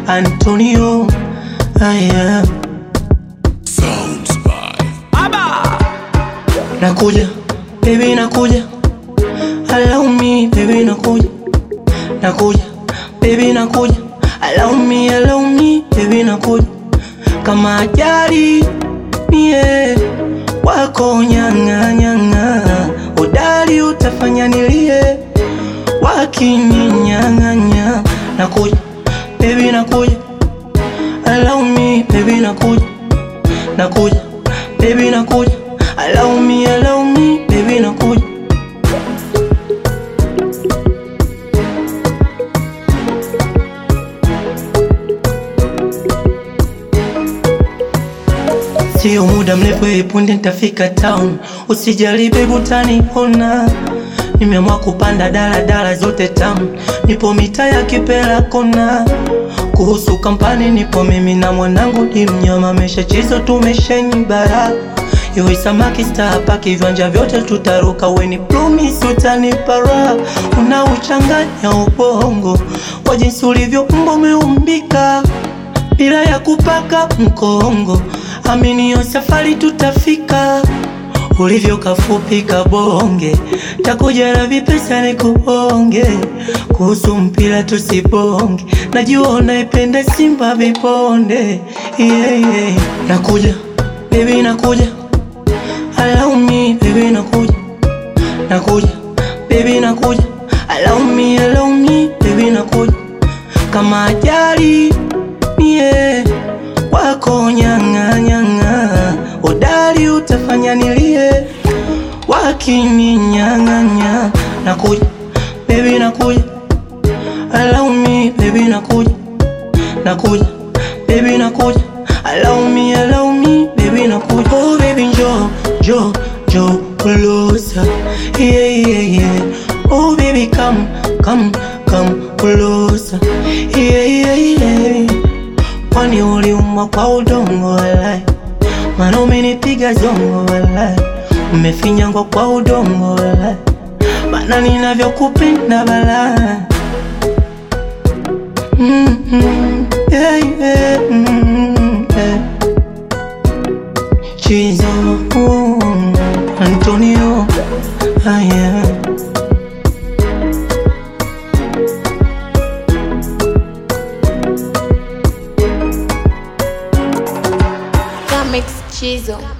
Antonio. Aya, Sounds by nakuja baby, nakuja allow me baby, nakuja nakuja baby, nakuja allow me, allow me baby, nakuja kama ajali mie wako nyanga nyanga, udali utafanya nilie wakininyang'anya. Nakuja baby, nakuja allow me baby, nakuja nakuja baby, nakuja allow me, allow me baby, nakuja Sio muda mrefu hivi punde nitafika town, usijali baby, utaniona. Nimeamua kupanda dala dala zote tamu, nipo mitaa ya Kipela kona. Kuhusu kampani, nipo mimi na mwanangu ni mnyama, meshachizo tumesheni bara Iwe samaki star paki viwanja vyote tutaruka, weni promise utanipa raha, unauchanganya ubongo kwa jinsi ulivyo mbo umeumbika bila ya kupaka mkongo, amini hiyo safari tutafika. Ulivyo kafupi kabonge, takuja na vipesa nikubonge. Kuhusu mpira tusibonge, najua unaipenda Simba viponde. Yeah, yeah. Nakuja baby, nakuja allow me baby, nakuja nakuja baby, nakuja allow me, allow me baby, nakuja kama ajali mie wako nyanga nyanga, udali utafanya nilie wakininyang'anya. Nakuja baby, nakuja allow me baby, nakuja nakuja baby, nakuja allow me, allow me baby, nakuja oh baby, njo njo njo closer yeah yeah yeah oh baby come come come closer yeah yeah yeah kwani uliumwa kwa udongo walai, maana umenipiga zongo walai, umefinyangwa kwa udongo walai, maana ninavyokupenda balaa mm -hmm. yeah, yeah, mm -hmm. yeah. Chizo mm, Antonio ah, yeah. Comics Chizo.